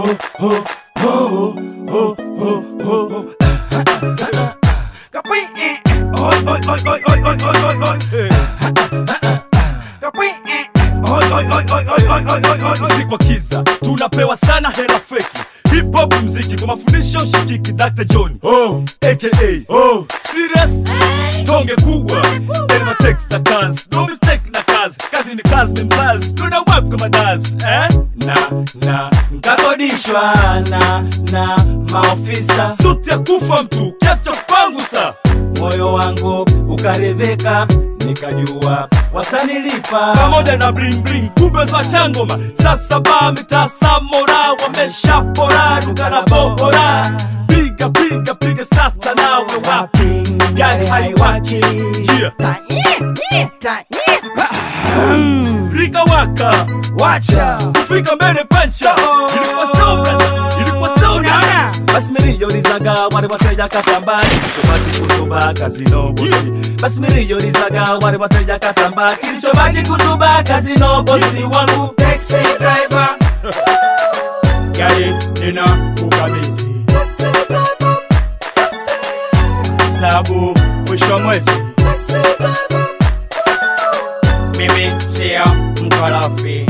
Kapwi, eh, eh. Oi, oi, oi, oi, oi, oi, oi, oi, oi. Kapwi, eh, eh. Oi, oi, oi, oi, oi, oi, oi, oi, oi. si kwa kiza tunapewa sana hela feki hip hop mziki kwa mafundisho shikiki Dr. John Oh, aka oh. serious tonge kubwa elma text na kazi no mistake na kazi kazi ni kazi ni mzazi tuna wap kama dazi eh na na nkakodishwa na na maofisa suti ya kufa mtu kiacha kwangu sa moyo wangu ukaridhika nikajua watanilipa pamoja na bling bling kumbe za changoma sasa ba mitasamora wameshapora duka na bohora piga piga piga sasa nawe wapi gari haiwaki yeah. rika waka wacha kufika mbele pancha ilikuwa so brother ilikuwa so Unaona? basi miliyonizaga wale wateja katamba kilichobaki kuzuba kazino bosi basi miliyonizaga wale wateja katamba kilichobaki kuzuba kazino bosi wangu taxi driver gari nina kukabidhi sabu mwisho mwezi mimi sio mkorofi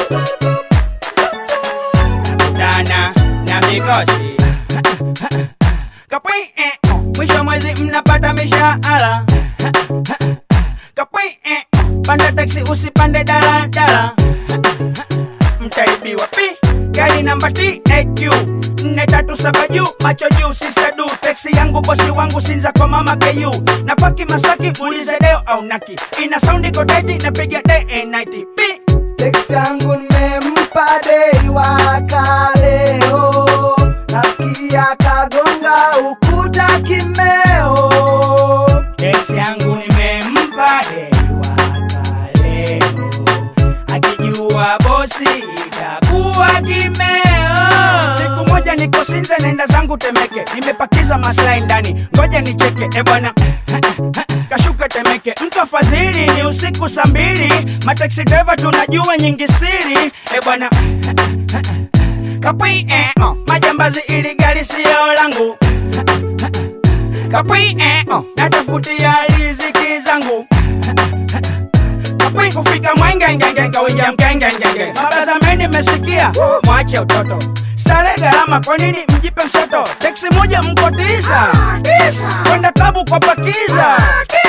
nakutana na mikosi kapwi eh, oh. mwisho mwezi mnapata mishahara kapwi eh, oh. panda taxi usipande daladala mtaibiwa pi gari namba taq nne tatu saba juu macho juu sisadu teksi yangu bosi wangu sinza kwa mama ku na paki masaki ulize deo au naki ina saundi kodeti napiga day and night pi Teksi yangu nimempa dei wa kaleo, nasikia kagonga ukuta kimeo. teksi yangu nimempa dewa kaleo akijua bosi itakuwa kimeo siku moja niko sinze nenda zangu temeke nimepakiza maslahi ndani ngoja nicheke e bwana kashuka temeke mtu afadhili ni usiku saa mbili mataxi driver tunajua nyingi siri e bwana kapwi eh, oh. majambazi ili gari siyo langu kapwi eh, oh. natafutia riziki zangu kapwi kufika mwengengenge kawinja mkengengenge mabazameni mesikia mwache utoto stare gharama kwa nini mjipe msoto teksi moja mko tisa kwenda klabu kwa pakiza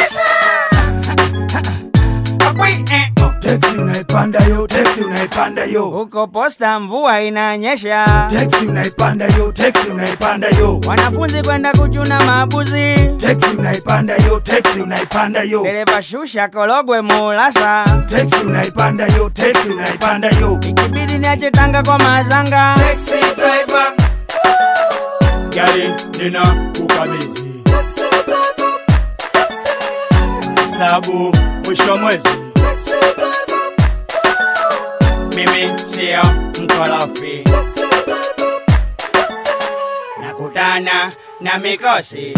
kapwi eh, oh. teksi unaipanda yo teksi unaipanda yo huko posta mvua inanyesha teksi unaipanda yo teksi unaipanda yo wanafunzi kwenda kuchuna mabuzi teksi unaipanda yo teksi unaipanda yo dereva shusha kologwe mulasa teksi unaipanda yo teksi unaipanda yo ikibidi niache tanga kwa mazanga taxi driver gari nina kukabidhi sabu mwisho mwezi mimi sio mkorofi nakutana na mikosi